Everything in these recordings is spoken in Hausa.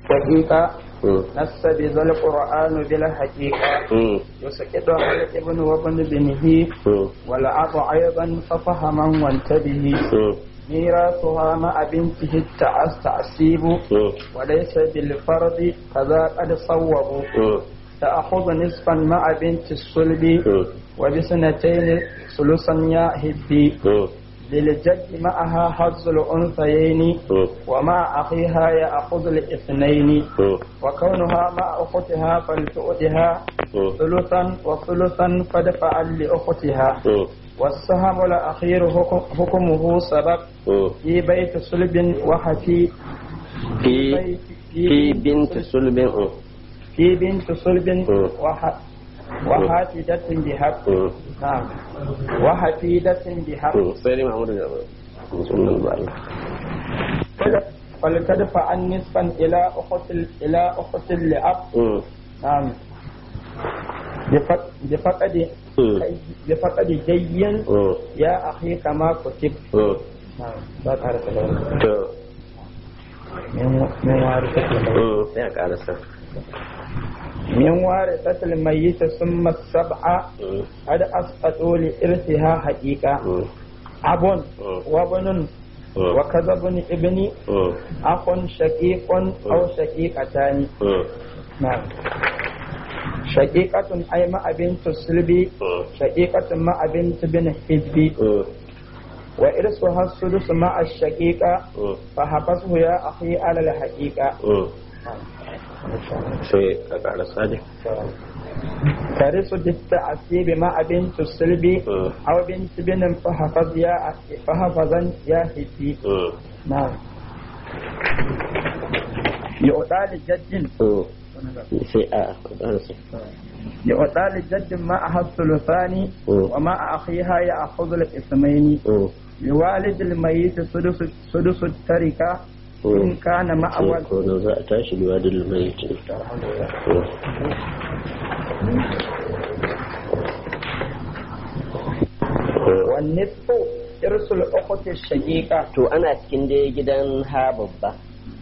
حقيقة مم. نص بذا القرآن بالحقيقة مم. يسكت على الابن وابن بنه مم. والأب أيضا ففهما وانتبه مم. ميراثها مع بنته التعس تعسيب مم. وليس بالفرض كذا قد صوبوا مم. تأخذ نصفا مع بنت الصلب مم. وبسنتين ثلثا يا هبي مم. للجد معها حظ الأنثيين مم. ومع أخيها يأخذ الاثنين مم. وكونها مع أختها فلتؤتها مم. ثلثا وثلثا فدفعا لأختها مم. والسهم الأخير حكم- حكمه سبق مم. في بيت صلب وحفي في بيت- في بنت سلب مم. في بنت صلب مم. وح وحافدة بحق مم. نعم وحفيدة بحق مم. sai dai Muhammadu da sunan ba Allah فلتدفع نصفا إلى أخت إلى أخت لأب مم. نعم بفق- بفقد مم. بفقد جي مم. يا أخي كما كتب مم. نعم لا تعرف له. to من من وارثة الميت mm, sai a karasa من وارثة الميت ثم السبعة Mm, قد أسقطوا لإرثها حقيقة mm, أب Mm. وابن mm, وكذا ابن ابن mm, أخ شقيق أو شقيقتان mm, نعم شقيقة أي مع بنت السلب mm, شقيقة مع بنت بن حزب mm, وإرثها السدس مع الشقيقة mm, فحبسه يا أخي على الحقيقة mm. sai a karasa dai ترث بالتعسيب مع بنت السلب Mm. أو بنت بن فحفظ يا أخي فحفظا يا حبي Mm, نعم يؤتى لجد mm. sai a karasa يؤتى لجد معها الثلثان Mm. ومع أخيها يأخذ الإثمين Mm, لوالد الميت سدس سدس التركة إن كان مع sai ولد ko da za a tashi liwa da mai ce والنصف إرث الأخت الشقيقة to ana cikin dai gidan ha babba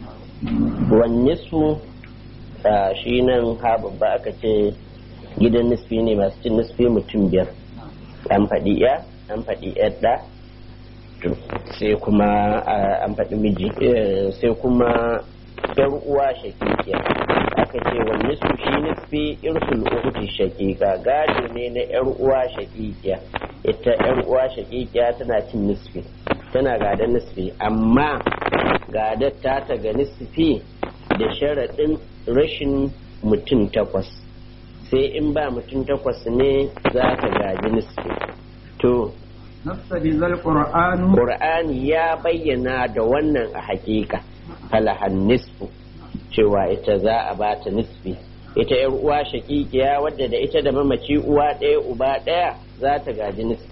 wanne su a shi nan ha babba aka ce gidan nisfi ne masu cin nisfi mutum biyar an faɗi ya an faɗi yadda to sai kuma a, an faɗi miji eh, sai kuma yar uwa shakikiya aka ce wanne su shi nisfi irsul ukhti shakika gado ne na yar uwa shakikiya ita yar uwa shakikiya tana cin nisfi tana gadon nisfi amma gadar ta ta ga nisfi da sharaɗin rashin mutum takwas sai in ba mutum takwas ne za ta gaji nisfi to نص بذا القرآن Qur'ani ya bayyana da wannan a hakika falahan nisfu cewa ita za a ba ta nisfi ita yar uwa shakikiya wadda da ita da mamaci uwa ɗaya uba ɗaya za ta gaji nisfi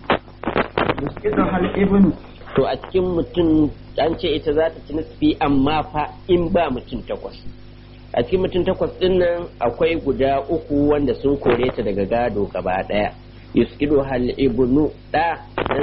يسقطها الابن to a cikin mutum an ce ita za ta ci nisfi amma fa in ba mutum takwas a cikin mutum takwas din nan akwai guda uku wanda sun kore ta daga gado gaba ɗaya yuskidu hal ibnu da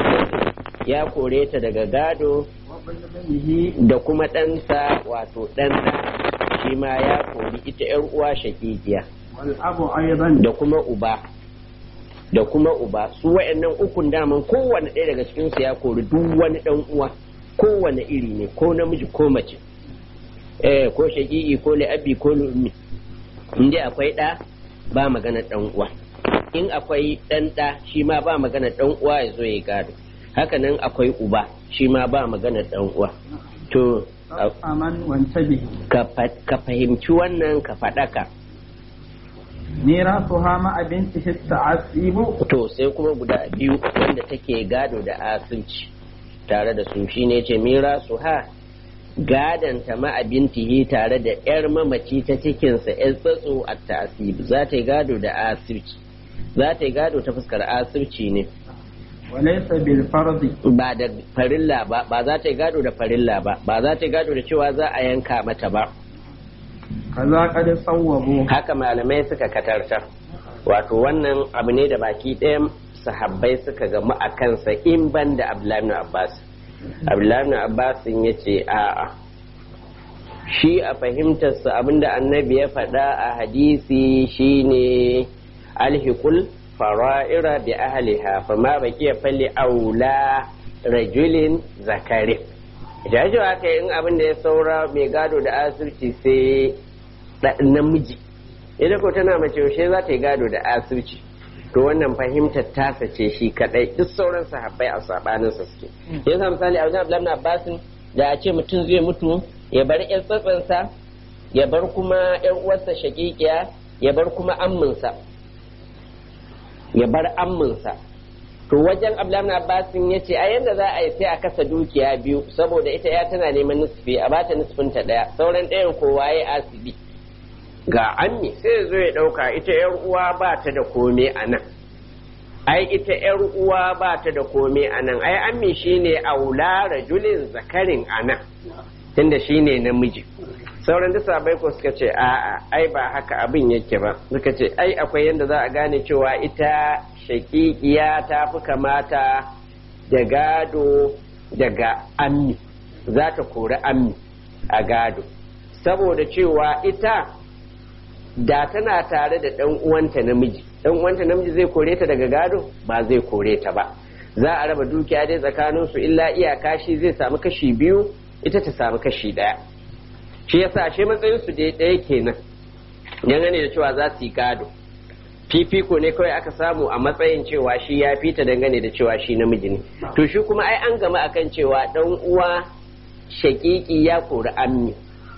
ya kore ta daga gado وابن بنه da kuma ɗansa wato ɗan ɗa shi ma ya kori ita ‘yar uwa shakikiya والأب أيضا da kuma uba da kuma uba su wa'annan ukun daman kowane ɗaya daga cikinsu ya kori duk wani ɗan uwa kowane iri ne ko namiji ko mace eh ko shakiki ko li'abi ko li'ummi in dai akwai ɗa ba magana ɗan uwa in akwai ɗan ɗa shi ma ba magana ɗan uwa ya zo ya gado haka nan akwai uba shi ma ba magana ɗan uwa to a- أمن وانتبه ka fa- ka fahimci wannan ka faɗaka ميراثها مع بنته التعذيب to sai kuma guda biyu wanda take gado da asirci tare da su shine ce mira su ha gadanta ma'abintihi tare da yar mamaci ta cikinsa yar tsatso a tasib za ta yi gado da asirci za ta yi gado ta fuskar asirci ne وليس بالفرض ba da farilla ba ba za ta yi gado da farilla ba ba za ta yi gado da cewa za a yanka mata ba كذا قد صوبوا haka malamai suka katartar wato wannan abu ne da baki ɗayan sahabbai suka gamu a kansa in ban da abdullahi ibn abbas abdullahi ibn abbas ya ce a'a shi a fahimtarsa abinda annabi ya faɗa a hadisi shine alhikul fara'ira bi ahliha fa ma baki ya falli aula rajulin zakari jajo aka in abin da ya saura mai gado da asirci sai namiji ita ko tana mace yaushe za ta yi gado da asirci to wannan fahimtar tasa ce shi kadai duk sauran sahabbai a sabanin sa suke yasa misali a wajen Abdullahi Abbasin da a ce mutum zai mutu ya bar ƴar tsatsansa ya bar kuma ƴar uwarsa shakikiya ya bar kuma amminsa ya bar amminsa to wajen Abdullahi Abbasin ya ce a yanda za a yi sai a kasa dukiya biyu saboda ita ya tana neman nisfi a bata nisfin ta daya sauran ɗayan kowa ya asibi ga ammi sai zo ya ɗauka ita yar uwa ba ta da kome a nan ai ita yar uwa ba ta da kome a nan ai ammi shine aula rajulin zakarin a nan tunda shine namiji sauran duk sabai ko suka ce a'a ai ba haka abin yake ba suka ce ai akwai yadda za a gane cewa ita shakikiya ta fi kamata da gado daga ammi za ta kori ammi a gado saboda cewa ita da tana tare da ɗan uwanta namiji ɗan uwanta namiji zai kore ta daga gado ba zai kore ta ba za a raba dukiya dai tsakanin su illa iyaka shi zai samu kashi biyu ita ta samu kashi ɗaya shi yasa shi matsayin su dai ɗaya kenan dangane da cewa za su yi gado fifiko ne kawai aka samu a matsayin cewa shi ya fita dangane da cewa shi namiji ne to shi kuma ai an gama akan cewa ɗan uwa shakiki ya kori ammi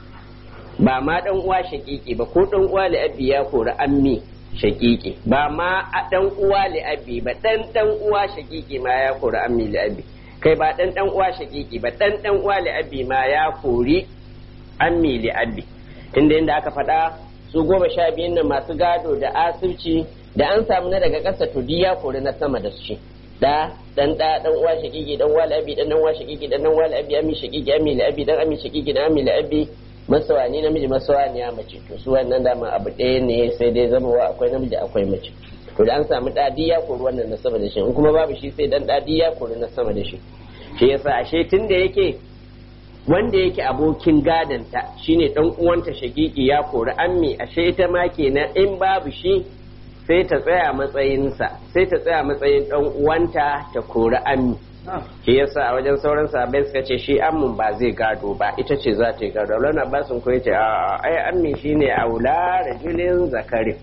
ba ma dan uwa shakiki ba ko dan uwa li'abi ya kori ammi shakiki ba ma dan uwa li'abi ba dan dan uwa shakiki ma ya kori ammi li'abi kai ba dan dan uwa shakiki ba dan dan uwa li'abi ma ya kori ammi li'abi inda inda aka faɗa su goma sha biyun nan masu gado da asirci da an samu na daga ƙasa to ya kori na sama da su da dan da dan uwa shakiki dan uwa li'abi dan dan uwa shakiki dan dan uwa li'abi ammi shakiki ammi li'abi dan ammi shakiki dan ammi li'abi masawani namiji masawani ya mace to su wannan dama abu ɗaya ne sai dai zama wa akwai namiji akwai mace to da an samu ɗadi ya kori wannan na sama da shi in kuma babu shi sai dan ɗadi ya kori na sama da shi shi yasa ashe tun da yake wanda yake abokin gadanta shine dan uwanta shakiki ya kori ammi ashe ita ma kenan in babu shi sai ta tsaya matsayinsa sai ta tsaya matsayin dan uwanta ta kori ammi shi yasa a wajen sauran sahabbai suka ce shi ammin ba zai gado ba ita ce za ta yi gado Allah na basun ko yace a ai ammi shine aula rajulin zakari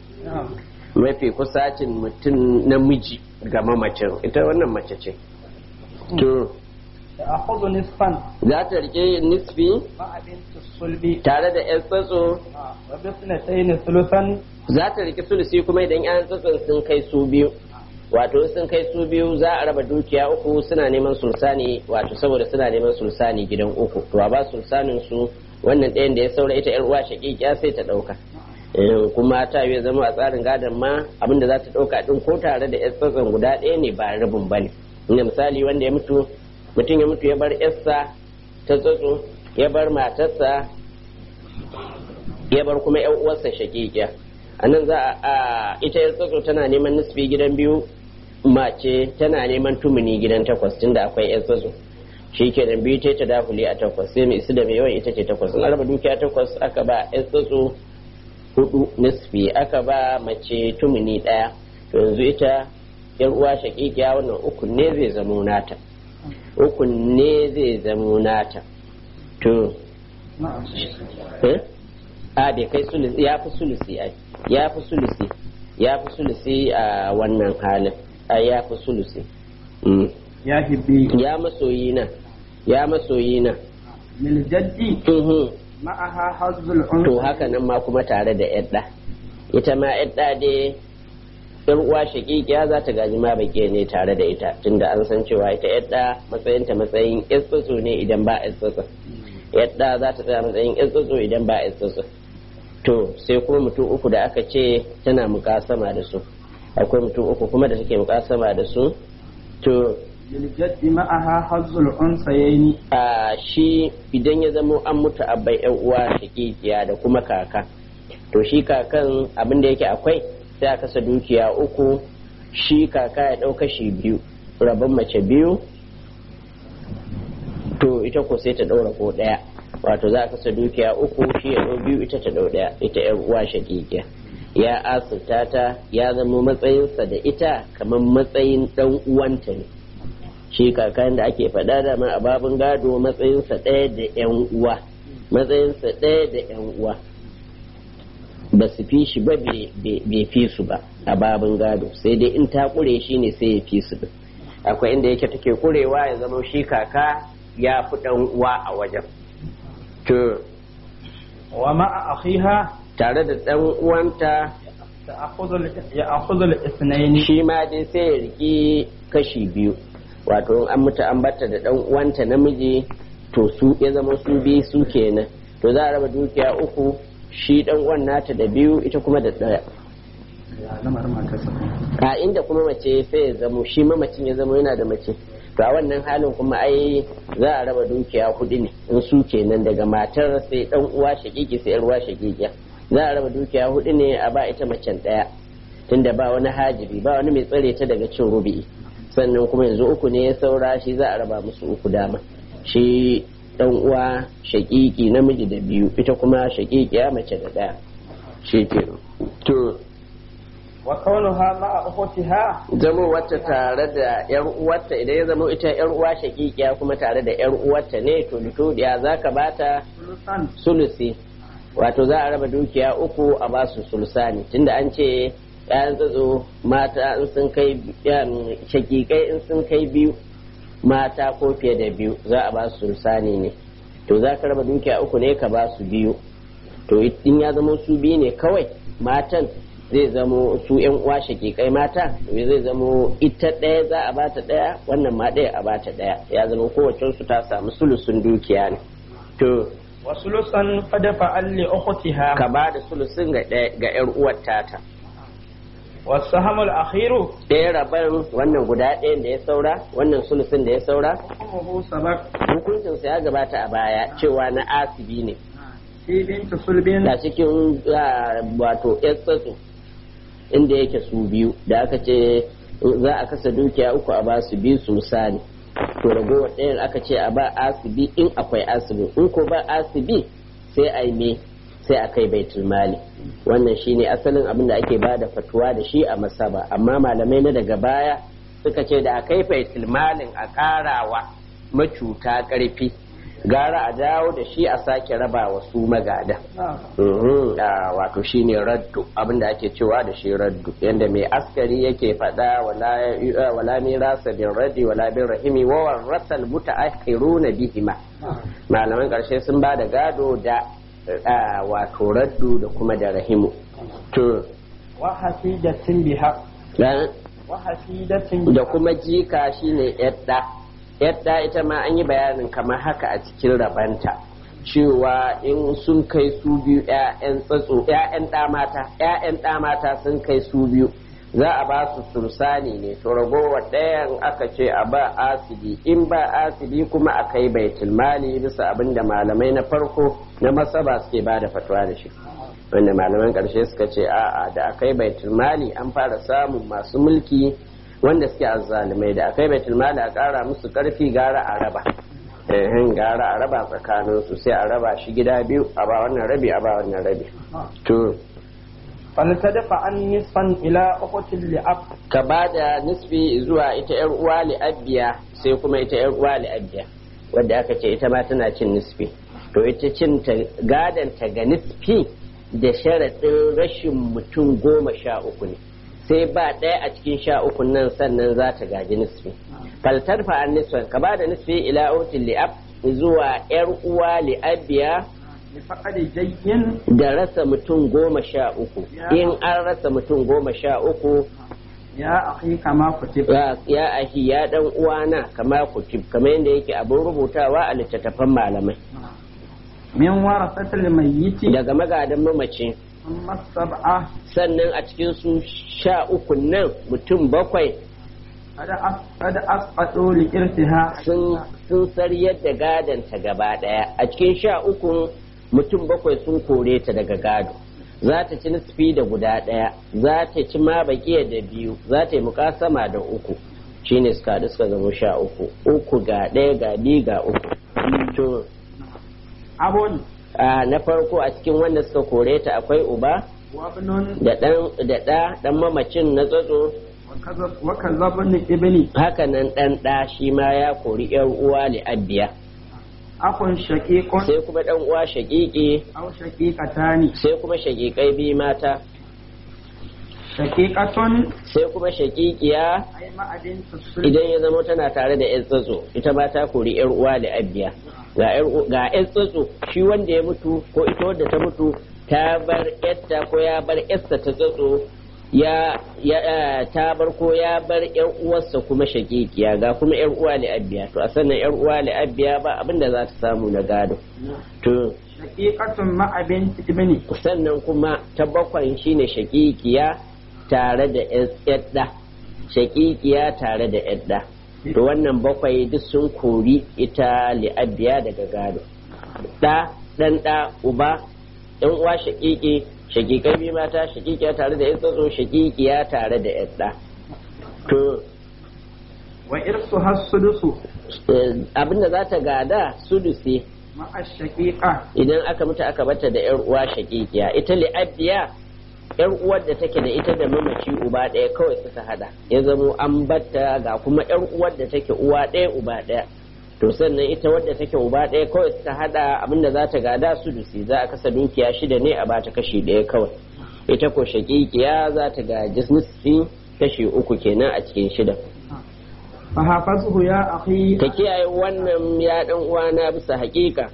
mafi kusacin mutum namiji ga mamacin ita wannan mace ce to أخذ نصفا za ta rike nisfi مع بنت الصلب tare da yan tsatso وباثنتين ثلثا za ta rike sulusi kuma idan yan tsatson sun kai su biyu wato sun kai su biyu za a raba dukiya uku suna neman sulsani wato saboda suna neman sulsani gidan uku to a ba sulsanin su wannan ɗayan da ya saura ita yar uwa shaƙiƙiya sai ta ɗauka kuma ta yi zama a tsarin gadon ma abinda za ta ɗauka ɗin ko tare da yar tsatson guda ɗaya ne ba rabin ba ne inda misali wanda ya mutu mutum ya mutu ya bar yarsa ta tsatso ya bar matarsa ya bar kuma yan uwarsa shaƙiƙiya a nan za a ita yar tsatso tana neman nisfi gidan biyu mace tana neman tumuni gidan takwas tunda akwai yan tsatso shi ke da biyu ta dafuli a takwas sai mai isu da mai yawan ita ce takwas in araba dukiya takwas aka ba yan tsatso hudu nisfi aka ba mace tumuni ɗaya to yanzu ita yar uwa shaƙiƙiya wannan uku ne zai zamo nata uku ne zai zamo nata to eh? a bai kai sulusi ya fi sulusi ai ya fi sulusi ya fi sulusi a wannan halin a ya fi sulusi Mm. يا هبي ya masoyi na ya masoyi na للجد Mhm. معها حظ to العنف haka nan ma kuma tare da yadda ita ma yadda dai yar uwa shakikiya za ta gaji ma bake ne tare da ita tunda an san cewa ita yadda matsayinta matsayin tsotso ne idan ba tsotso yadda za ta tsaya matsayin tsotso idan ba tsotso to sai kuma mutum uku da aka ce tana mukasama da su akwai mutum uku kuma da take mukasama da su to للجد معها حظ الأنثيين a shi idan ya zamo an mutu abbai yan uwa shakikiya da kuma kaka to shi kakan abin da yake akwai sai a kasa dukiya uku shi kaka ya ɗauka shi biyu rabin mace biyu to ita ko sai ta ɗaura ko ɗaya wato za a kasa dukiya uku shi ya ɗau biyu ita ta ɗau ɗaya ita yar uwa shakikiya ya asirta ta ya zama matsayinsa da ita kamar matsayin ɗan uwanta ne shi kakan da ake faɗa da ma a babin gado matsayinsa ɗaya da yan uwa matsayinsa ɗaya da yan uwa ba su fi shi ba bai fi su ba a babin gado sai dai in ta ƙure shi ne sai ya fi su akwai inda yake take ƙurewa ya zama shi kaka ya fi ɗan uwa a wajen to wa ma'a akhiha tare da ɗan uwanta ya akhudhu al-ithnayn shi ma dai sai ya riki kashi biyu wato an mutu an batta da ɗan uwanta namiji to su ya zama su biyu su kenan to za a raba dukiya uku shi ɗan uwan nata da biyu ita kuma da ɗaya a inda kuma mace sai ya zamo shi mamacin ya zamo yana da mace to a wannan halin kuma ai za a raba dukiya hudu ne in su kenan daga matar sai dan uwa shakiki sai yar uwa shakikiya za a raba dukiya hudu ne a ba ita macen daya tunda ba wani hajibi ba wani mai tsare ta daga cin rubi'i sannan kuma yanzu uku ne ya saura shi za a raba musu uku dama shi dan uwa shakiki namiji da biyu ita kuma shakikiya mace da daya shi ke to wa kaunuha ma'a ukhtiha zama wata tare da yar uwarta idan ya zama ita yar uwa shakikiya kuma tare da yar uwarta ne to dukiya zaka bata sulusan sulusi wato za a raba dukiya uku a ba su sulusani tunda an ce yayan tsatso mata in sun kai shakikai in sun kai biyu mata ko fiye da biyu za a ba su sulusani ne to za ka raba dukiya uku ne ka ba su biyu to in ya zama su biyu ne kawai matan zai zamo su yan uwa shakikai mata zai zamo ita ɗaya za a bata ɗaya wannan ma ɗaya a bata ɗaya ya zama kowace su ta samu sulusun dukiya ne to wa sulusan fadafa alli ukhtiha ka ba da sulusun ga ga yar uwar tata wa sahamul akhiru ɗaya rabar wannan guda ɗayan da ya saura wannan sulusun da ya saura hukmuhu sabaq hukuncinsa ya gabata a baya cewa na asibi ne fi binti sulbin da cikin wato yar tsatso inda yake su biyu da aka ce za a kasa dukiya uku a basu biyu su misali to ragowar ɗayan aka ce a ba asibi in akwai asibi in ko ba asibi sai a yi me sai a kai baitul mali wannan shine asalin abin da ake ba da fatuwa da shi a masaba amma malamai na daga baya suka ce da a kai baitul malin a karawa macuta karfi gara a dawo da shi a sake raba wa su magada wato shine raddu abinda ake cewa da shi raddu yadda mai askari yake faɗa wala mirasa bin raddi wala bin rahimi wa warasal mutaakhiruna bihima malaman ƙarshe sun ba da gado da wato raddu da kuma da rahimu to wa hasidatin biha wa hasidatin da kuma jika shine yadda yadda ita ma an yi bayanin kamar haka a cikin rabanta cewa in sun kai su biyu 'ya'yan tsatso 'ya'yan ɗamata 'ya'yan ɗamata sun kai su biyu za a ba su sursani ne to ragowar ɗayan aka ce a ba asibi in ba asibi kuma a kai baitul mali bisa abin da malamai na farko na masaba suke ba da fatuwa da shi wanda malaman ƙarshe suka ce a'a da akai baitul mali an fara samun masu mulki wanda suke azzalumai da akai baitul mali a kara musu karfi gara a raba ehin gara a raba tsakanin su sai a raba shi gida biyu a ba wannan rabi a ba wannan rabi to faltadafa an nisfan ila ukhtil li'ab ka ba da nisfi zuwa ita yar uwa li'abbiya sai kuma ita yar uwa li'abbiya wadda aka ce ita ma tana cin nisfi to ita cin ta gadan ta ga nisfi da sharaɗin rashin mutum goma sha uku ne sai ba ɗaya a cikin sha uku nan sannan za ta gaji nisfi faltar fa'an nisfan ka ba da nisfi ila utin li'ab zuwa yar uwa li'abiya lifaqadi jayyin da rasa mutum goma sha uku in an rasa mutum goma sha uku ya akhi kama kutib ya ya ahi ya dan uwana kama kutib kamar yadda yake abin rubutawa a littattafan malamai min warasatil mayyiti daga magadan mamaci amma sab'a sannan a cikin su sha uku nan mutum bakwai kada asqatu li irtiha sun sun sariyar da gadanta gaba daya a cikin sha uku mutum bakwai sun kore ta daga gado za ta ci nisfi da guda daya za ta ci ma bakiya da biyu za ta yi mukasama da uku shine suka haɗu suka zama sha uku uku ga ɗaya ga biyu ga uku to abun a na farko a cikin wanda suka kore ta akwai uba wabnun da ɗan da ɗa ɗan mamacin na tsatso wa kazabun ibni haka nan ɗan ɗa shi ma ya kori ƴar uwa li'abbiya akun shaqiqun sai kuma ɗan uwa shaƙiƙi aw shaqiqatani sai kuma shaƙiƙai biyu mata shaqiqatun sai kuma shaƙiƙiya ay ma'adin tusul idan ya zama tana tare da ƴan tsatso ita ma ta kori ƴar uwa li'abbiya ga ƴar u- ga ƴan tsatso shi wanda ya mutu ko ita wadda ta mutu ta bar ƴarta ko ya bar ƴarsa ta tsatso ya ya eh, ta bar ko ya bar ƴar uwarsa kuma shaƙiƙiya ga kuma ƴar uwa li'abbiya to a sannan ƴar uwa li'abbiya ba abinda za ta samu na gado to shaqiqatun ma'abin ibni sannan kuma ta bakwai shine shaƙiƙiya tare da yadda shaƙiƙiya tare da yadda to wannan bakwai duk sun kori ita li'abbiya daga gado ɗa ɗan ɗa uba ɗan uwa shaƙiƙi shaƙiƙai biyu mata shaƙiƙiya tare da yadda shaƙiƙiya tare da yadda to wa irsu hasudusu eh, abinda za ta gada sudusi ma'a shaqiqa idan aka mutu aka bata da yar uwa shakikiya ita li'abbiya yar uwar da take da ita da mamaci uba ɗaya kawai suka hada ya zamo an batta ga kuma yar uwar da take uwa ɗaya uba ɗaya to sannan ita wadda take uba ɗaya kawai suka hada abinda za ta gada su dusi za a kasa dukiya shida ne a bata kashi ɗaya kawai ita ko shakikiya za ta gaji nisfi kashi uku kenan a cikin shida fa hafazhu ya akhi ka kiyaye wannan ya ɗan uwana bisa haƙiƙa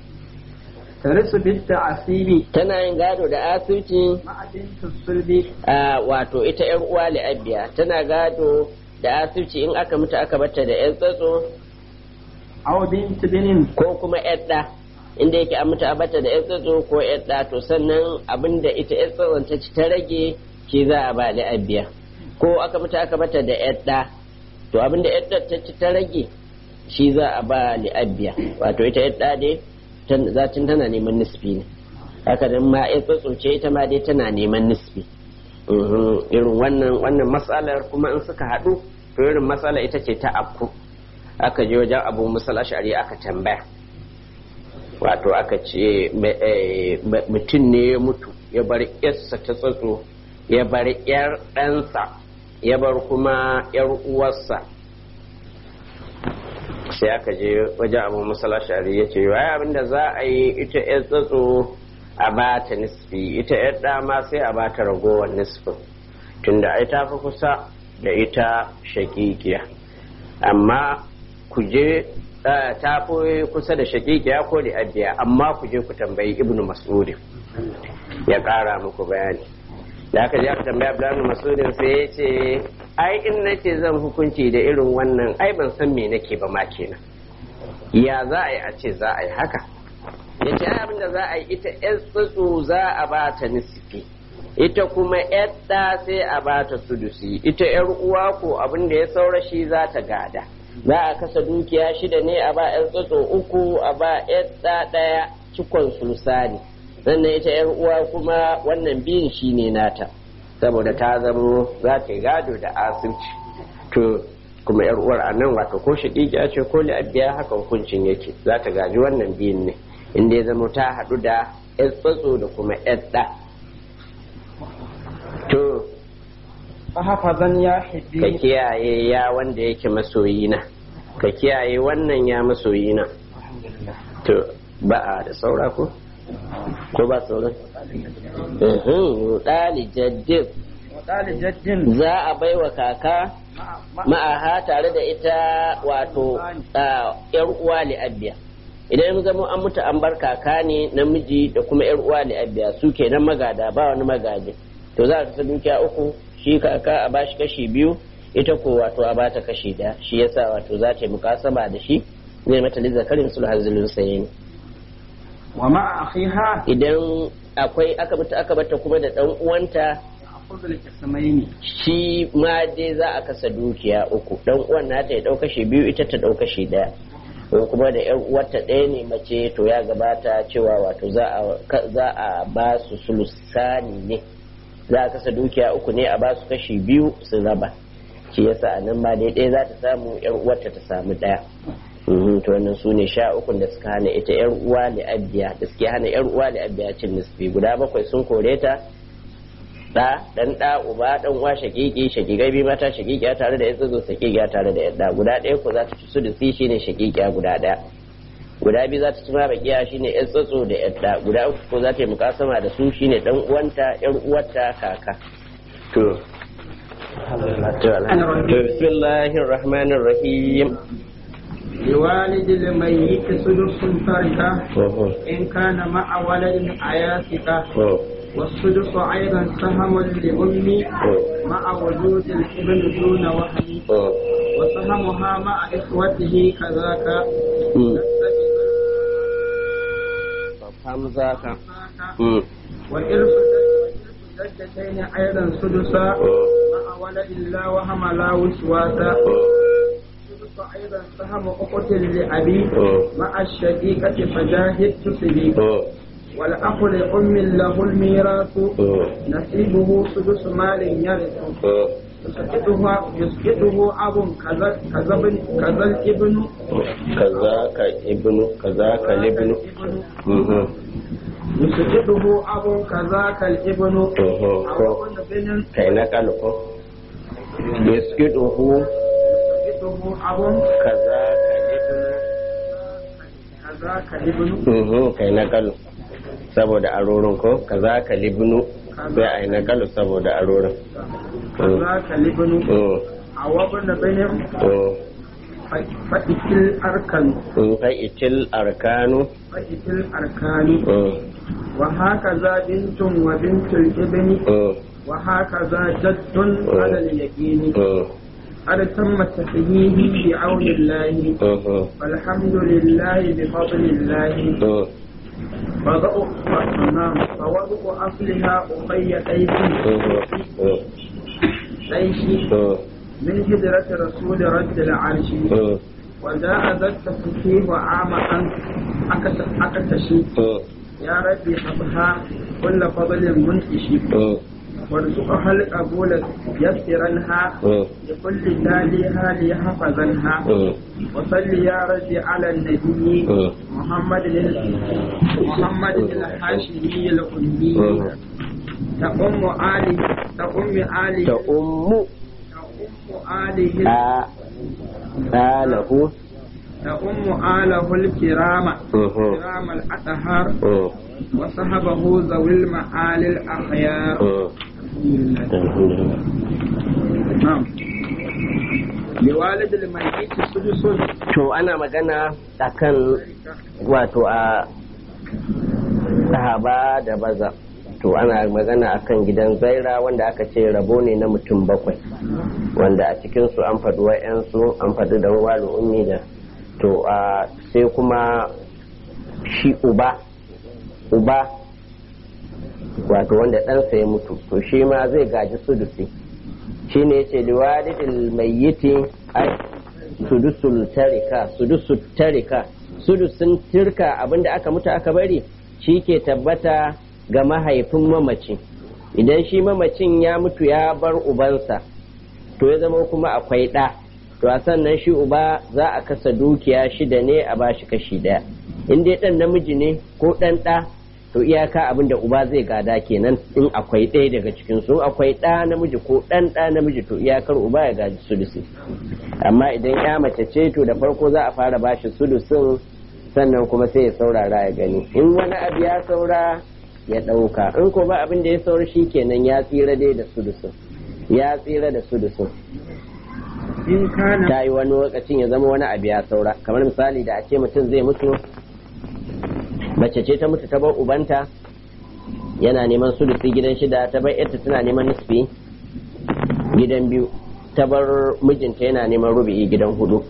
tarisu bit ta'asibi tana yin gado da asirci ma'adin tusulbi a wato ita yar uwa li'abbiya tana gado da asirci in aka mutu aka bata da yan tsatso aw bint binin ko kuma yadda inda yake an mutu a bata da yan tsatso ko yadda to sannan abinda ita yan tsatson ta ci ta rage shi za a ba li'abbiya ko aka mutu aka bata da yadda to abinda yadda ta ci ta rage shi za a ba li'abbiya wato ita yadda dai tan- zatin tana neman nisfi ne haka nan ma yan tsatso ce ita ma dai tana neman nisfi Mhm, irin wannan wannan matsalar kuma in suka haɗu to irin matsala ita ce ta afku aka je wajen abu musal ashari aka tambaya wato aka ce me- eh, me- mutum ne ya mutu ya bar yarsa ta tsatso ya bar yar ɗansa ya bar kuma yar uwarsa sai aka je wajen abu musal ashari ya ce wai abinda za a yi ita yar tsatso a ba ta nisfi ita yar dama sai a ba ta ragowar nisfin tunda ai ta fi kusa da ita shakikiya amma ku je eh, ta fi kusa da shakikiya ko da abiya amma ku je ku tambayi ibnu mas'udin ya kara muku bayani da aka je aka tambaya Abdullahi Masudin sai ya ce ai in nace zan hukunci da irin wannan ai ban san me nake ba ma kenan ya za a yi a ce za a yi haka ya ce ai abinda za a yi ita yan tsatso za a ba ta nisfi ita kuma yar ɗa sai a ba ta sudusi ita yar uwa ko abin da ya saura shi za ta gada za a kasa dukiya shida ne a ba yan tsatso uku a ba yar ɗa ɗaya cikon sulsani sannan ita yar uwa kuma wannan biyun shi ne nata saboda ta zamo za ta yi gado da asibci to kuma yar uwar a nan wato ko shaƙiƙiya ce ko li'abbiya haka hukuncin yake za ta gaji wannan biyun ne inda ya zama ta haɗu da yar tsatso da kuma yar ɗa to fa hafazan ya ka hibbi kiyaye ya wanda yake masoyina ka kiyaye wannan ya masoyina to ba a da saura ko ko ba sauran ɗali jaddin wadali jaddin za a baiwa kaka ma'aha tare da ita wato a, yar uwa li'abbiya idan ya zama an mutu an bar kaka ne namiji da kuma yar uwa li'abbiya su kenan magada ba wani magaji to za a kasa dukiya uku shi kaka a bashi kashi biyu ita ko wato a bata kashi daya shi yasa wato za ta yi mukasaba da shi zai mata lizzakarin sulhazilun sayin wa ma'a akhiha idan akwai aka mutu aka bata kuma da dan uwanta ya'khudhu al-qismayn shi ma dai za a kasa dukiya uku dan uwan nata ya dau kashi biyu ita ta dau kashi daya ko kuma da yan uwarta ɗaya ne mace to ya gabata cewa wato za a za a ba su sulusani ne za a kasa dukiya uku ne a ba su kashi biyu su raba shi yasa a nan ma dai ɗaya za ta samu yan uwarta ta samu ɗaya Mhm, to wannan su ne sha ukun da suka hana ita yar uwa da abiya da suke hana yar uwa da abiya cin nisfi guda bakwai sun kore ta da dan da uba dan uwa shakiki shakikai bi mata shakikiya tare da yatsa shakikiya tare da yadda guda ɗaya ko za ta ci sudusi shine shakikiya guda ɗaya guda biyu za ta ci ma bakiya shine yan tsatso da yadda guda uku ko za ta yi mukasama da su shine dan uwanta yar uwarta kaka to bismillahir rahmanir rahim لوالد الميت سدس تركه إن كان مع ولد عياتك والسدس أيضا سهم لأمي مع وجود الابن دون وهن وسهمها مع إخوته كذاك hamzaka وإرث الجدتين أيضا سدسا مع ولد لا وهم لا وسواسا السدس أيضا سهم أخت لأبي مع الشقيقة فجاهد تسبي والأخ لأم له الميراث نصيبه سدس مال يرث يسقطه يسقطه أب كذا كذا ابن كذا الابن كذاك ابن كذاك الابن يسقطه أب كذاك الابن أو ابن بن kai na kalko biskiduhu يسقطه أب kaza كذاك الابن kalibnu kai na kalu saboda arorin ko kaza kalibnu sai a yi na kalu saboda arorin كذاك الابن أو ابن بن فإتل أركان in fa'itil arkanu فإتل أركان وهكذا بنت وبنت الابن وهكذا جد على اليقين قد تم تحييه بعون الله والحمد لله بفضل الله وضع نعم فوضع أصلها أخي أيدي ليش من هجرة رسول رد العرش وجاء ذا التصحيح عام أن أكتشي يا ربي حبها كل فضل منتشي وارزقها القبول يسرنها لكل تاليها ليحفظنها وصل يا ربي على النبي محمد محمد الحاشمي الأمي تقوم آله تقوم آله ta ummu تقوم آله a alahu تقوم آله الكرام كرام الأطهار وصحبه ذوي المعالي الأخيار نعم لوالد الميت سدس to ana magana akan wato a sahaba da baza to ana magana akan gidan zaira wanda aka ce rabo ne na mutum bakwai wanda a cikinsu an faɗi wa'yansu an faɗi da wani ummi da to a sai kuma shi uba uba wato wanda ɗansa ya mutu to shi ma zai gaji sudusi shi ne ce liwadidil mayyiti ai sudusul tarika sudusul tarika sudusun tirka abinda aka mutu aka bari shi ke tabbata ga mahaifin mamaci idan shi mamacin ya mutu ya bar ubansa to ya zama kuma akwai ɗa to a sannan shi uba za a kasa dukiya shida ne a bashi kashi ɗaya in dai ɗan namiji ne ko ɗan ɗa to iyaka abin da uba zai gada kenan in akwai ɗaya daga cikin su akwai ɗa namiji ko ɗan ɗa namiji to iyakar uba ya gaji sulusi amma idan ya mace ce to da farko za a fara bashi sulusin sannan kuma sai ya saurara ya gani in wani abu ya saura ya ɗauka in ko ba abin da ya saura shi kenan ya tsira dai da sulusin ya tsira da sulusin in kana ta yi wani lokacin ya zama wani abu ya saura kamar misali da a ce mutum zai mutu mace ce ta mutu ta bar ubanta yana neman sulusi gidan shida ta bar yarta tana neman nisfi gidan biyu ta bar mijinta yana neman rubi'i gidan hudu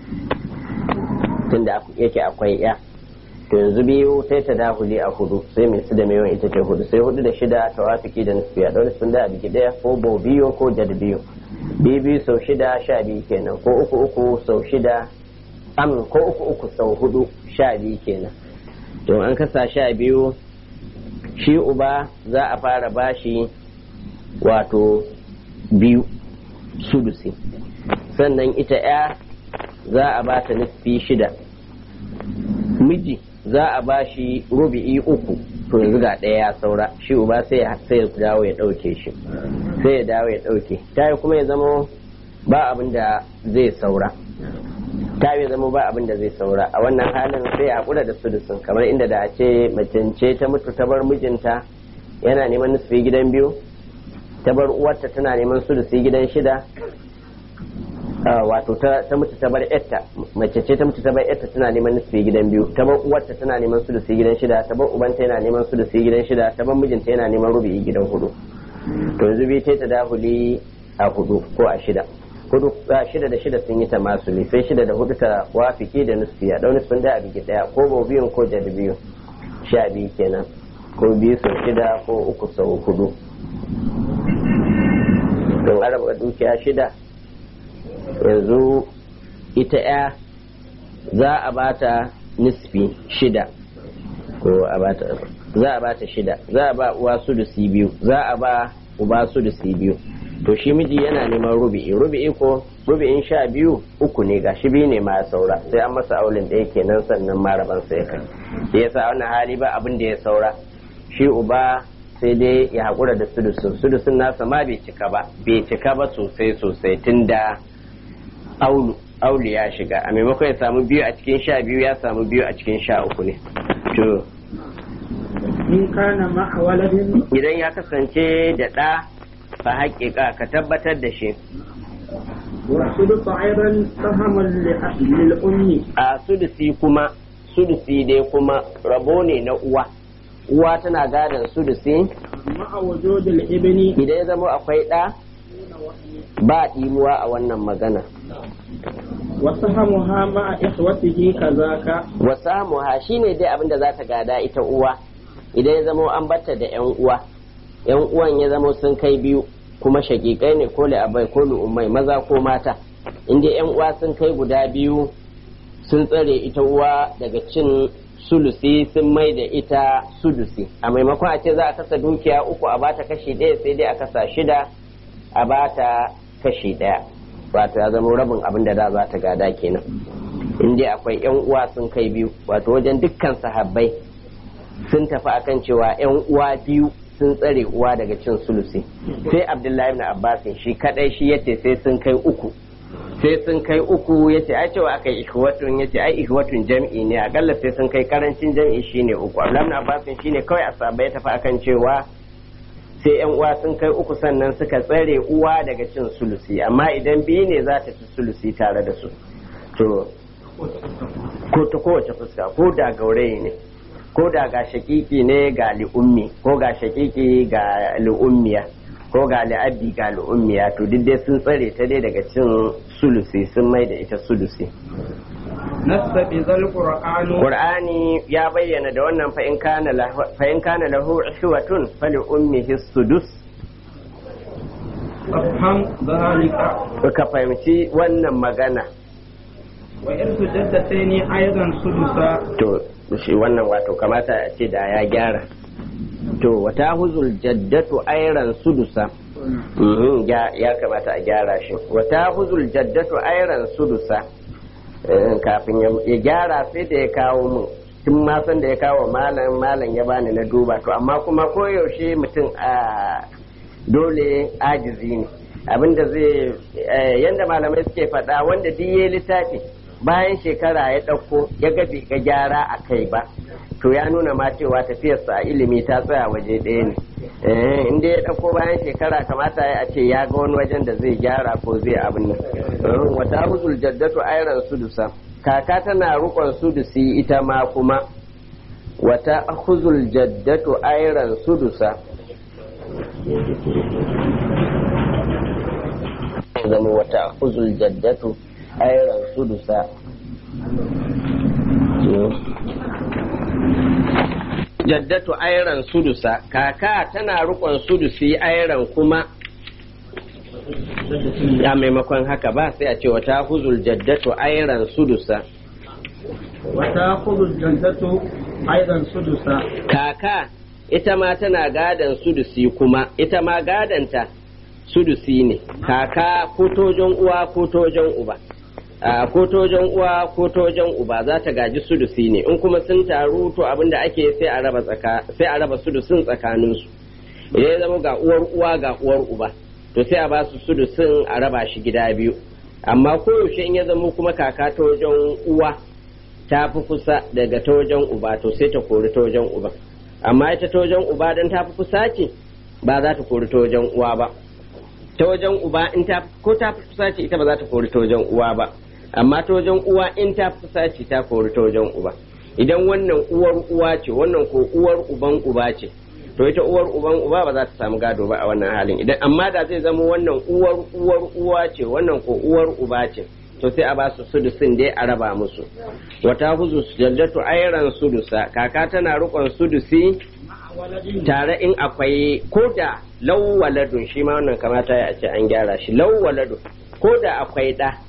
tunda yake akwai ya to yanzu biyu sai ta dahuli a hudu sai mai su da mai ita ce hudu sai hudu da shida ta wafiki da nisfi a ɗaure sun da a biki ɗaya ko bo biyu ko jad biyu biyu biyu sau shida sha biyu kenan ko uku uku sau shida am ko uku uku sau hudu sha biyu kenan to an kasa sha biyu shi uba za a fara bashi wato biyu sudusi sannan ita ya za a ba ta nisfi shida miji za a ba shi rubi'i uku to yanzu ga ɗaya ya saura shi uba sai ya sai ya dawo ya ɗauke shi sai ya dawo ya ɗauke ta kuma ya zama ba abin da zai saura ta ya zama ba abin da zai saura a wannan halin sai a kula da sudusun kamar inda da a ce macence ta mutu ta bar mijinta yana neman nufi gidan biyu ta bar uwarta tana neman sudusi gidan shida wato ta mutu ta bar yarta mace ce ta mutu ta bar yarta tana neman nufi gidan biyu ta bar uwarta tana neman sudusi gidan shida ta bar ubanta yana neman sudusi gidan shida ta bar mijinta yana neman rubi gidan hudu to yanzu bi ta dahuli a hudu ko a shida hudu shida da shida sun yi ta masuli sai shida da hudu ta wafiki da nusfiya dau nusfin da a bigi daya ko bo biyun ko jadi biyu sha biyu kenan ko biyu sau shida ko uku sau hudu don araba dukiya shida yanzu ita ya za a bata nisfi shida ko a bata za a bata shida za a ba uwa sudusi biyu za a ba uba sudusi biyu to shi miji yana neman rubi'i rubi'i ko rubi'in sha biyu uku ne ga shi biyu ne ma saura sai an masa aulin ɗaya kenan sannan maraban sai kai shi yasa wannan hali ba abin da ya saura shi uba sai dai ya haƙura da sudusun sudusun nasa ma bai cika ba bai cika ba sosai sosai tunda aulu aulu ya shiga a maimakon ya samu biyu a cikin sha biyu ya samu biyu a cikin sha uku ne to in kana ma'a waladin idan ya kasance da ɗa fa haƙiƙa ka tabbatar da shi والسدس أيضا سهم للأم a sudusi kuma sudusi dai kuma rabo ne na uwa uwa tana gadon sudusi مع وجود الابن idan ya zama akwai ɗa ba ɗimuwa a wannan magana وسهمها مع إخوته كذاك wasamuha shine dai abin da za ta gada ita uwa idan ya zama an batta da yan uwa yan uwan ya zama sun kai biyu kuma shakikai ne ko abai ko umai maza ko mata inda yan uwa sun kai guda biyu sun tsare ita uwa daga cin sulusi sun mai da ita sudusi a maimakon a ce za a kasa dukiya uku a bata kashi ɗaya sai dai a kasa shida a bata kashi ɗaya wato ya zama rabin abin da da za ta gada kenan in dai akwai yan uwa sun kai biyu wato wajen dukkan sahabbai sun tafi akan cewa yan uwa biyu sun tsare uwa daga cin sulusi sai abdullahi ibn abbas shi kadai shi yace sai sun kai uku sai sun kai uku yace ai cewa aka yi ihwatun yace ai ihwatun jam'i ne akalla sai sun kai karancin jam'i shine uku abdullahi ibn abbas shine kawai asaba ya tafi akan cewa sai yan uwa sun kai uku sannan suka tsare uwa daga cin sulusi amma idan biyu ne za ta ci sulusi tare da su to ko ta kowace fuska ko da gaurayi ne ko da ga shakiki ne ga li'ummi ko ga shakiki ga li'ummiya ko ga li'abbi ga li'ummiya to duk dai sun tsare ta dai daga cin sulusi sun mai da ita sulusi نص بذا القرآن Qur'ani ya bayyana da wannan fa in kana lahu fa in kana lahu ihwatun fali ummihi sudus أفهم ذلك ka fahimci wannan magana وإرث جدتين أيضا سدسا to shi wannan wato kamata a ce da ya gyara to wata huzul jaddatu airan sudusa Mhm, ya ya kamata a gyara shi wata huzul jaddatu airan sudusa Eh, kafin ya- ya gyara sai da ya kawo mun tun ma san da ya kawo malam malam ya bani na duba to amma kuma koyaushe mutum a dole ajizi ne abinda zai eh, yanda malamai suke faɗa wanda duk ya littafi bayan shekara ya ɗauko ya gabi ga gyara a kai ba to ya nuna ma cewa tafiyarsa a ilimi ta tsaya waje ɗaya ne Eh, inda ya ɗauko bayan shekara kamata ya ce ya ga wani wajen da zai gyara ko zai abin nan Eh, wata huzul jaddatu airan sudusa kaka tana rukon sudusi ita ma kuma wata huzul jaddatu airan sudusa zama wata huzul jaddatu airan sudusa jaddatu airan sudusa kaka tana rukon sudusi airan kuma a maimakon haka ba sai a ce wata huzul jaddatu airan sudusa وتأخذ الجدة أيضا سدسا kaka ita ma tana gadon sudusi kuma ita ma gadonta sudusi ne kaka ko tojon uwa ko tojon uba a ko ta wajen uwa ko ta wajen uba za ta gaji sudusi ne in kuma sun taru to abin da ake sai a raba tsaka sai a raba sudusin tsakanin su idan ya zama ga uwar uwa ga uwar uba to sai a ba su sudusin a raba shi gida biyu amma koyaushe in ya zama kuma kaka ta wajen uwa ta fi kusa daga ta wajen uba to sai ta kori ta wajen uba amma ita ta wajen uba dan ta fi kusa ce ba za ta kori ta wajen uwa ba ta wajen uba in ta ko ta fi kusa ce ita ba za ta kori ta wajen uwa ba amma ta wajen uwa in ta fi kusa ce ta kori ta wajen uba idan wannan uwar uwa ce wannan ko uwar uban uba ce to ita uwar uban uba ba za ta samu gado ba a wannan halin idan amma da zai zama wannan uwar uwar uwa ce wannan ko uwar uba ce to sai a ba su sudusin dai a raba musu wata huzu jaddatu ayran sudusa kaka tana rukon sudusi tare in akwai ko da lawwaladun shi ma wannan kamata ya ce an gyara shi lawwaladun ko da akwai da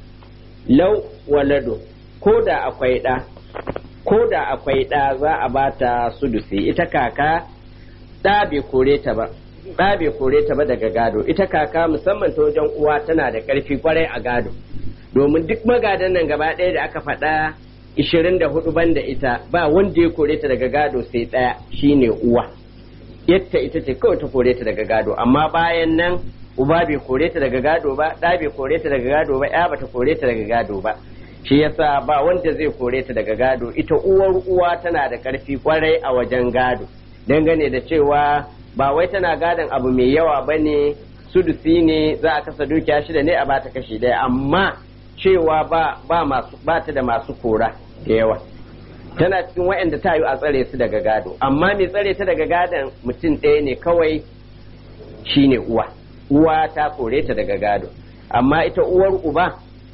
lawwaladun ko da akwai da ko da akwai da za a bata sudusi ita kaka da bai kore ta ba da bai kore ta ba daga gado ita kaka musamman ta wajen uwa tana da karfi kwarai a gado domin duk magadan nan gaba ɗaya da aka faɗa ishirin da hudu banda ita ba wanda ya kore ta daga gado sai ɗaya shine uwa yadda ita ce kawai ta kore ta daga gado amma bayan nan uba bai kore ta daga gado ba ɗa bai kore ta daga gado ba ya bata kore ta daga gado ba shi yasa ba wanda zai kore ta daga gado ita uwar uwa tana da ƙarfi kwarai a wajen gado dangane da cewa ba wai tana gadon abu mai yawa ba ne sudusi ne za a kasa dukiya shida ne a bata kashi ɗaya amma cewa ba ba masu ba ta da masu kora da yawa tana cikin waɗanda ta yi a tsare su daga gado amma mai tsare ta daga gadon mutum ɗaya ne kawai shine uwa uwa ta kore ta daga gado amma ita uwar uba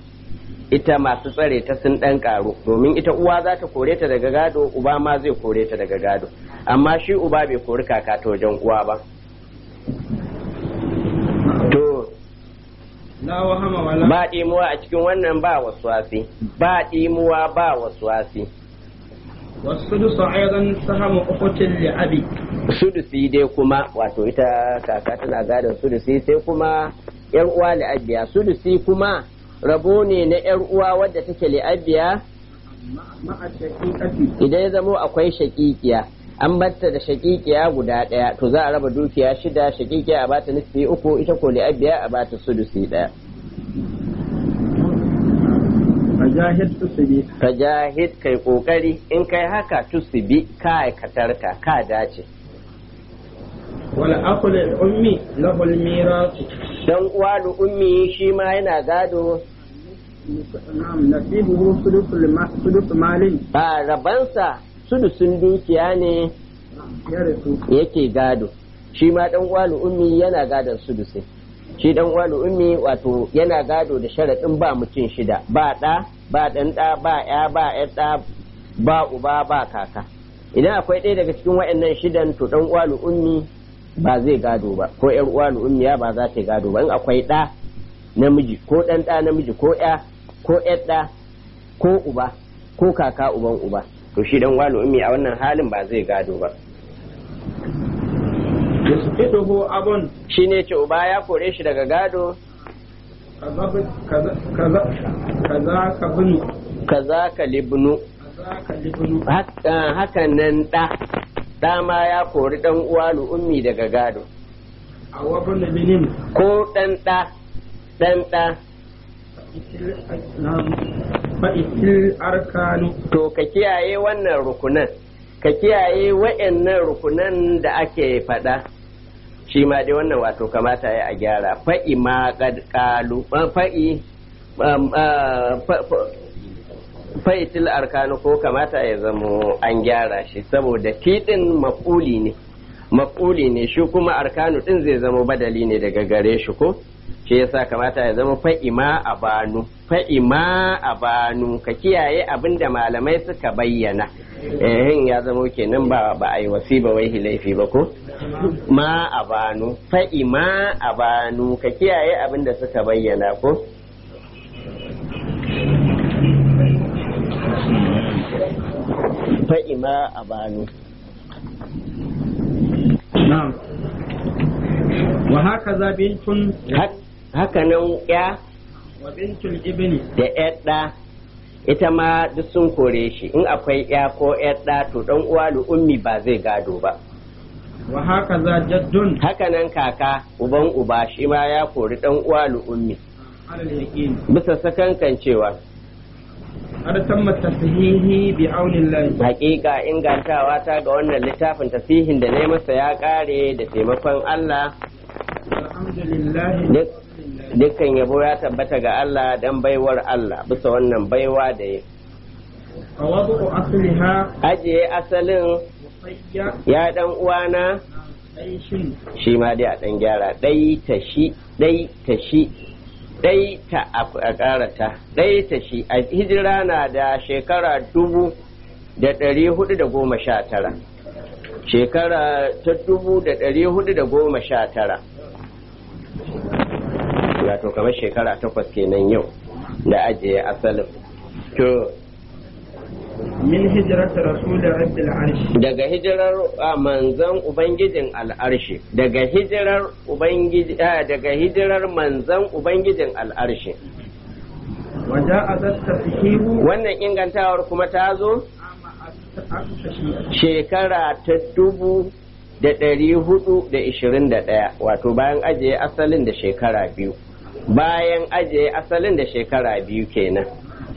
ita masu tsare ta sun ɗan ƙaru domin ita uwa za ta kore ta daga gado uba ma zai kore ta daga gado amma shi uba bai kori kaka ta wajen uwa ba to ba ɗimuwa a cikin wannan ba wasuwasi ba ɗimuwa ba wasuwasi والسدس أيضا سهم أخت لأبي sudusi dai kuma wato ita kaka tana gadon sudusi sai kuma yar uwa li'abiya sudusi kuma rabo ne na yar uwa wadda take li'abiya مع الشقيقة idan ya zamo akwai shakikiya an batta da shakikiya guda ɗaya to za a raba dukiya shida shakikiya a bata nufi uku ita ko li'abiya a bata sudusi ɗaya فجاهد تسبي ka jahid kai kokari in kai haka tusibi ka aikatar ka ka dace والأخ للأم له الميراث dan uwa da ummi shi ma yana gado نعم نصيبه ثلث الم- ثلث مال ba rabansa sudusun dukiya ne يرث yake gado shi ma dan uwa da ummi yana gadon sudusi shi dan uwa da ummi wato yana gado da sharaɗin ba mutum shida ba ɗa ba ɗan ɗa ba ya ba ƴar ɗa ba uba ba kaka idan akwai ɗaya daga cikin waɗannan shidan to dan uwa da ummi ba zai gado ba ko ƴar uwa da ummiya ba za ta yi gado ba in akwai ɗa namiji ko ɗan ɗa namiji ko ƴa ko ƴar ɗa ko uba ko kaka uban uba to shi dan uwa da ummi a wannan halin ba zai gado ba يسقطه أب shi ne ce uba ya kore shi daga gado كذا كذا كذا كذاك ابن kaza ka libnu كذاك الابن Haka- hakan nan ɗa ɗa ma ya kori ɗan uwa ummi daga gado أو ابن بن ko ɗan ɗa ɗan ɗa نعم فإتل أركان to ka kiyaye wannan rukunan ka kiyaye wa'annan rukunan da ake faɗa shi ma dai wannan wato kamata ya a gyara fa'i ma kad qalu ah, fa'i um, ah, fa- fa- fa'itil arkanu ko kamata ya zamo an gyara shi saboda tiɗin maf'uli ne maf'uli ne shi kuma arkanu ɗin zai zamo badali ne daga gare shi ko shi yasa kamata ya zama fa'ima a banu fa'ima a banu ka kiyaye abin da malamai suka bayyana ehin ya zama kenan ba ba a yi wasi ba wai laifi ba ko ma a banu fa'ima a banu ka kiyaye abin da suka bayyana ko fa'ima a banu نعم وهكذا بنت haka nan ya wa bintul ibni da yadda ita ma duk sun kore shi in akwai ya ko yadda to dan uwa ummi ba zai gado ba wa haka za jaddun hakanan kaka uban uba shi ma ya kori dan uwa ummi alal yaqin bisa sakankan cewa har tamma tashihi bi aunillahi hakika ingantawa ta ga wannan littafin tasihin da ne masa ya kare da taimakon Allah alhamdulillah duk dukkan yabo ya tabbata ga Allah dan baiwar Allah bisa wannan baiwa da ya fawadu asliha ajiye asalin musayya ya dan uwana aishin shi ma dai a dan gyara dai ta shi dai ta shi dai ta a karata dai ta shi a hijira na da shekara dubu da ɗari hudu da goma sha tara shekara ta dubu da ɗari hudu da goma sha tara wato kamar shekara takwas kenan yau da ajiye asalin to min hijrati rasul rabbil arsh daga hijirar a manzan ubangijin al'arshi daga hijirar ubangiji a, daga hijirar manzan ubangijin al'arshi wa ja'a dat tashihu wannan ingantawar kuma ta zo ama aktashi shekara ta dubu da ɗari hudu da ishirin da ɗaya wato bayan ajiye asalin da shekara biyu bayan ajiye asalin da shekara biyu kenan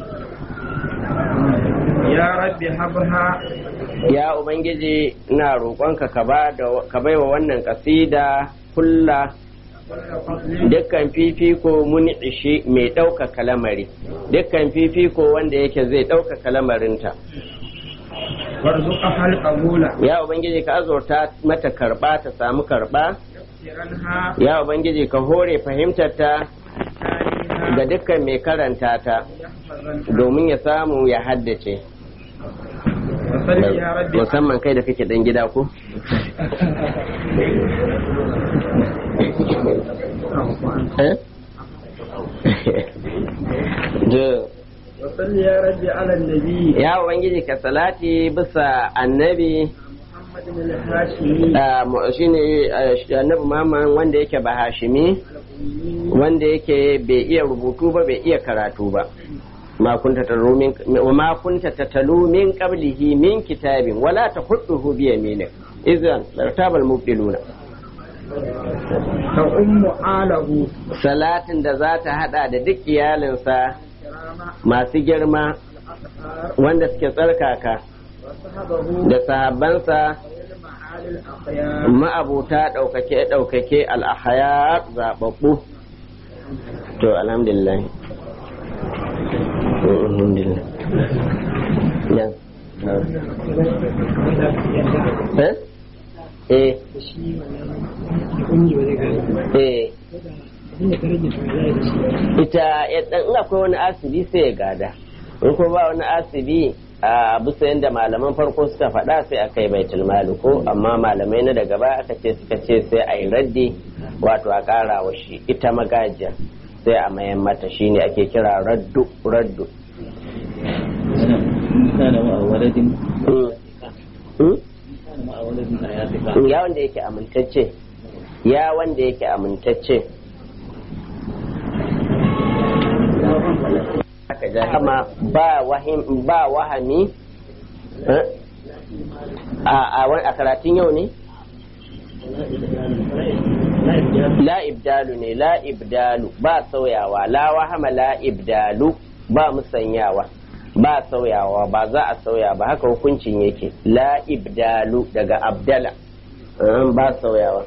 ya rabbi habha ya ubangiji ina roƙonka ka ba da ka baiwa wannan kasida kulla dukkan fifiko mun ishi mai ɗaukaka lamari dukkan fifiko wanda yake zai ɗaukaka lamarinta warzuqa hal qabula ya ubangiji ka azurta mata karba ta samu karba siranha ya ubangiji ka hore fahimtar ta tariha ga dukkan mai karanta ta yahfazan domin ya samu ya haddace wa salli ya rabbi musamman kai da kake dan gida ko Eh? Jo. wa salli ya rabbi ala nabi ya ubangiji ka salati bisa annabi muhammadin al-hashimi ah, mu- shine ah, shi- annabi Muhammad wanda yake ba hashimi wanda yake bai iya rubutu ba bai iya karatu ba ma kunta tatalu min wa ma kunta tatalu min qablihi min kitabin wala tahudduhu bi yaminik idan lartabal mubdiluna ta ummu alahu salatin da za ta hada da duk iyalinsa kirama masu girma al-aqar wanda suke tsarkaka wa sahabahu da sahabbansa ilma alil akhyar ma'abuta ɗaukake ɗaukake al'ahaya zaɓaɓɓu to alhamdulillah alhamdulillah ya eh eh eh ita ya dan in akwai wani asibi sai ya gada in ko ba wani asibi a bisa yadda malaman farko suka faɗa sai a kai baitul mali ko amma malamai na daga baya aka ce suka ce sai a yi raddi wato a ƙara wa shi ita magajiya sai a mayan mata shine ake kira raddu raddu كان مع ولد Mm. Mm? كان مع ولد حياتك ya wanda yake amintacce ya wanda yake amintacce Haka ja- kama ba wahim ba wahami eh? a a wani- a karatun yau ne la ibdalu ne la ibdalu ba sauyawa la wahama la ibdalu ba musanyawa ba sauyawa ba za a sauya ba haka hukuncin yake la ibdalu daga abdala eh, ba sauyawa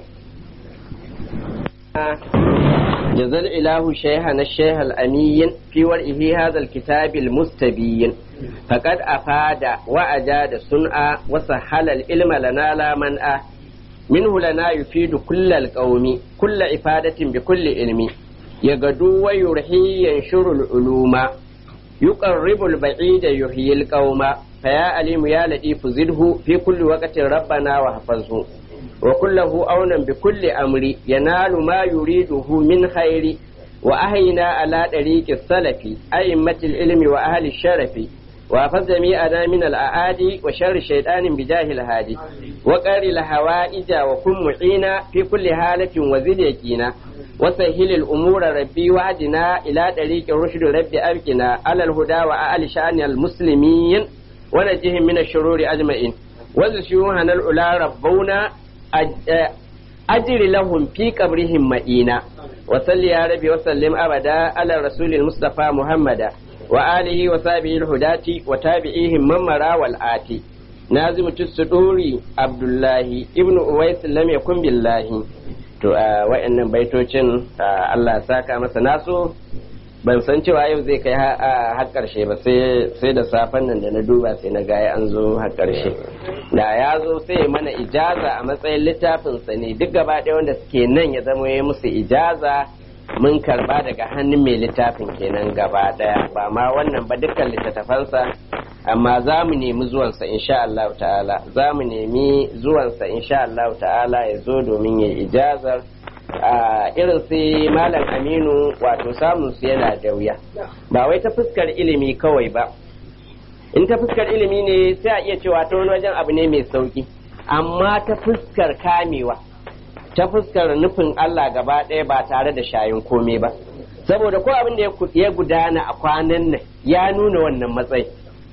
جزى الإله شيخنا الشيخ الأمين في ورئه هذا الكتاب المستبين فقد أفاد وأجاد صنعا وسهل العلم لنا لا منأ منه لنا يفيد كل القوم كل إفادة بكل علم يغدو ويرحي ينشر العلوم يقرب البعيد يحيي القوم فيا عليم يا لطيف زده في كل وقت ربنا واحفظه وكله أونا بكل أمر ينال ما يريده من خير وأهينا على طريق السلف أئمة العلم وأهل الشرف وأفز جميعنا من الأعادي وشر الشيطان بجاه الهادي وقر الهوائج وكن معينا في كل حالة وزد يقينا وسهل الأمور ربي وعدنا إلى طريق الرشد ربي أبكنا على الهدى وأعلى شأن المسلمين ونجهم من الشرور أجمعين وزشوهنا الأولى ربونا أجر لهم في قبرهم مئينا وصل يا ربي وسلم أبدا على الرسول المصطفى محمد وآله وصحبه الهداة وتابعيهم من مرى والآتي نازم السدوري عبد الله ابن أويس لم يكن بالله to a wa'annan baitocin Allah saka masa naso ban san cewa yau zai kai har karshe ba sai da safen nan da na duba sai na gaya an zo har karshe da ya zo sai mana ijaza a matsayin littafinsa ne duk gaba ɗaya wanda suke nan ya zama ya musu ijaza mun karba daga hannun mai littafin kenan gaba ɗaya ba ma wannan ba dukkan littattafansa amma za mu nemi zuwansa insha Allah ta'ala za mu nemi zuwansa insha Allah ta'ala ya zo domin ya ijazar a irin sai malam aminu wato samun su yana da wuya ba wai ta fuskar ilimi kawai ba in ta fuskar ilimi ne sai a iya cewa ta wani wajen abu ne mai sauki amma ta fuskar kamewa ta fuskar nufin Allah gaba ɗaya ba tare da shayin komai ba saboda ko abin da ya gudana a kwanan nan ya nuna wannan matsayi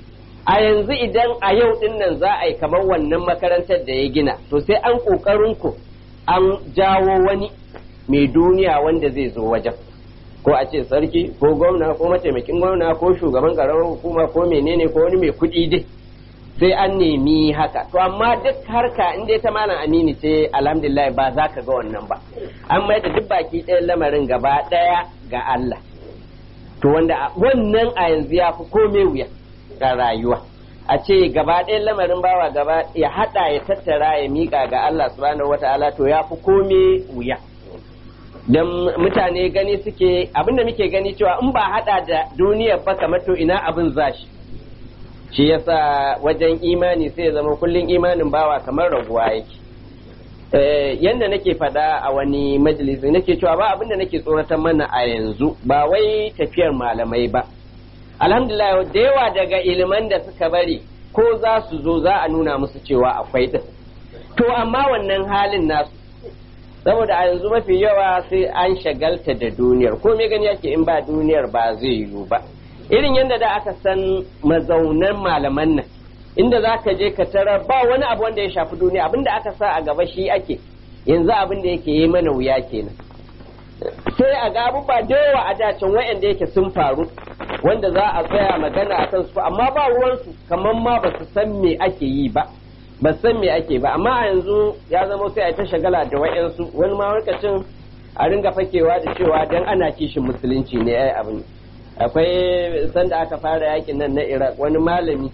a yanzu idan a yau din nan za a yi kamar wannan makarantar da ya gina to sai an ƙoƙarin ku an jawo wani mai duniya wanda zai zo wajen ko a ce sarki ko gwamna ko mataimakin gwamna ko shugaban ƙaramar hukuma ko menene ko wani mai kuɗi dai sai an nemi haka to amma duk harka in dai ta malam amini ce alhamdulillah ba za ka ga wannan ba an mai da duk baki ɗayan lamarin gaba ɗaya ga Allah to wanda wannan a yanzu ya fi komai wuya ga rayuwa a ce gaba ɗayan lamarin bawa gaba ya haɗa ya tattara ya miƙa ga Allah subhanahu wata'ala to ya fi kome wuya don mutane gani suke abinda muke gani cewa in ba haɗa da duniyar ba kamar to ina abin zashi shi yasa wajen imani sai ya zama kullum imanin bawa kamar raguwa yake yanda nake faɗa a wani majalisi nake cewa ba abinda nake tsoratar mana a yanzu ba wai tafiyar malamai ba alhamdulillah da yawa daga iliman da suka bari ko za su zo za a nuna musu cewa akwai din to amma wannan halin nasu saboda a yanzu mafi yawa sai an shagalta da duniyar ko me gani yake in ba duniyar ba zai yiwu ba irin yadda da aka san mazaunan malaman nan inda za ka je ka tara ba wani abu wanda ya shafi duniya abinda aka sa a gaba shi ake yanzu abin da yake yi mana wuya kenan sai a ga abubuwa da yawa a dacin wayanda yake sun faru wanda za a tsaya magana a kan su amma ba ruwansu kamar ma ba su san me ake yi ba ba san me ake ba amma a yanzu ya zama sai a ta shagala da wayansu wani ma lokacin a ringa fakewa da cewa dan ana kishin musulunci ne ai abin akwai sanda aka fara yakin nan na Iraq wani malami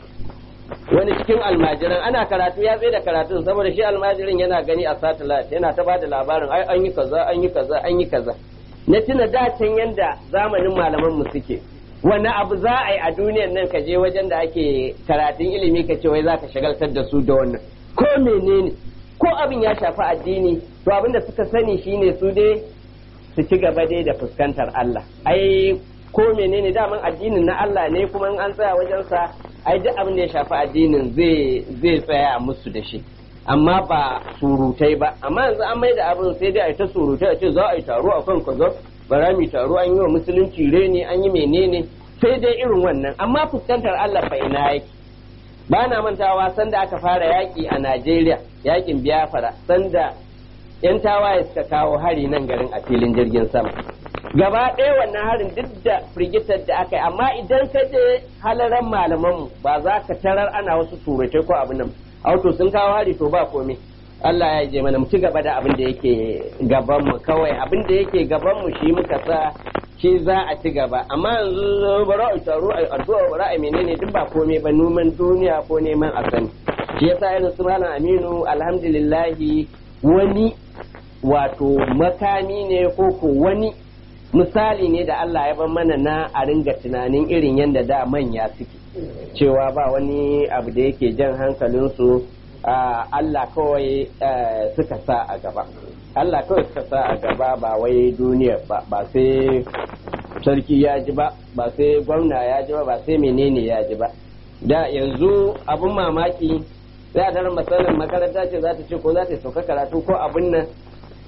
wani cikin almajiran ana karatu ya tsaye da karatun saboda shi almajirin yana gani a satellite yana ta bada labarin ai an yi kaza an yi kaza an yi kaza na tuna dacen yanda zamanin malaman mu suke wani abu za a yi a duniyan nan ka je wajen da ake karatun ilimi ka ce wai za ka shagaltar da su da wannan ko menene ko abin ya shafi addini to abin da suka sani shine su dai su ci gaba dai da fuskantar Allah ai ko menene daman addinin na Allah ne kuma in an tsaya wajen sa ai duk abin da ya shafi addinin zai zai tsaya musu da shi amma ba surutai ba amma yanzu an mai da abin sai dai a ta surutai a ce za a yi taro a kan kaza bara mi taro an yi wa musulunci reni an yi menene sai dai irin wannan amma fuskantar Allah fa ina yake ba na mantawa sanda aka fara yaki a Najeriya yakin Biafra sanda yan tawaye suka kawo hari nan garin a filin jirgin sama gaba ɗaya wannan harin duk da firgitar da aka yi amma idan ka je halaran malamanmu ba za ka tarar ana wasu surutai ko abin nan auto sun kawo hari to ba komai Allah ya je mana mu ci gaba da abin da yake gaban mu kawai abin da yake gaban mu shi muka sa shi za a ci gaba amma yanzu bara a taro a addu'a bara a menene duk ba komai ba noman duniya ko neman a sani shi yasa irin su malam Aminu alhamdulillahi wani wato makami ne ko ko wani misali ne da Allah ya ban mana na a ringa tunanin irin yadda da manya suke cewa ba wani abu da yake jan hankalinsu Allah kawai suka sa a gaba Allah kawai suka sa a gaba ba wai duniya ba ba sai sarki ya ji ba ba sai gwamna ya ji ba ba sai menene ya ji ba da yanzu abun mamaki sai a daren matsalar makaranta ce za ta ce ko za ta sauka karatu ko abun nan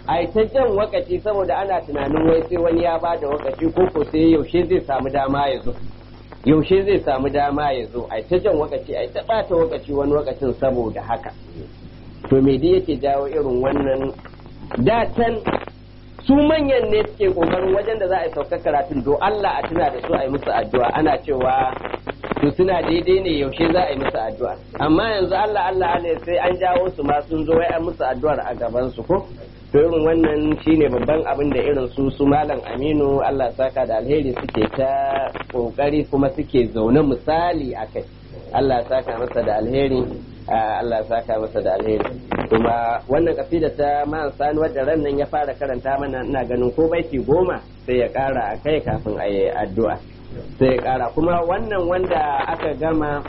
a ta jan wakaci saboda ana tunanin wai sai wani ya bada wakaci ko ko sai yaushe zai samu dama ya zo yaushe zai samu dama ya zo a ta jan wakaci a ta bata wakaci wani wakacin saboda haka to me dai yake jawo irin wannan datan su manyan ne suke kokarin wajen da za a yi sauka karatun do Allah a tuna da su a yi musu addu'a ana cewa to suna daidai ne yaushe za a yi musu addu'a amma yanzu Allah Allah ne sai an jawo su ma sun zo wai an musu addu'ar a gaban su ko to irin wannan shine babban abin da irin su su malam Aminu Allah saka da alheri suke ta kokari kuma suke zaune misali akai Allah saka masa da alheri Allah saka masa da alheri kuma wannan kasida ta man sani wadda ran nan ya fara karanta mana ina ganin ko baiti goma sai ya kara a kai kafin a yi addu'a sai ya kara kuma wannan wanda aka gama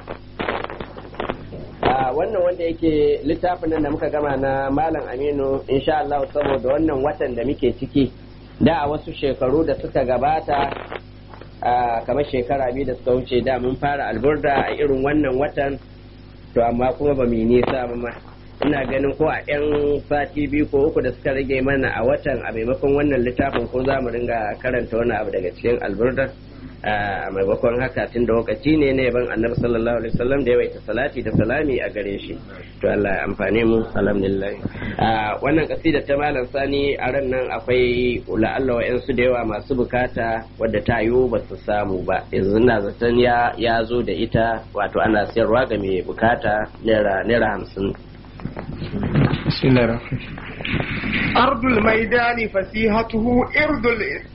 wannan wanda yake littafin nan da muka gama na malam aminu insha Allah saboda wannan watan da muke ciki da a wasu shekaru da suka gabata kamar shekara biyu da suka wuce da mun fara alburda a irin wannan watan to amma kuma ba mu yi nisa ba ma ina ganin ko a 'yan sati biyu ko uku da suka rage mana a watan a maimakon wannan littafin ko za mu ringa karanta wani abu daga cikin alburda a maimakon haka tun da lokaci ne na yaban annabi sallallahu alaihi wasallam da yawaita salati da salami a gare shi to Allah ya amfane mu alhamdulillah wannan kasida ta malam sani a ran nan akwai la'alla wa'yansu da yawa masu bukata wadda ta yiwu ba su samu ba yanzu na zaton ya ya zo da ita wato ana siyarwa ga mai bukata naira hamsin بسم الله الرحمن أرض الميدان فسيحته إرض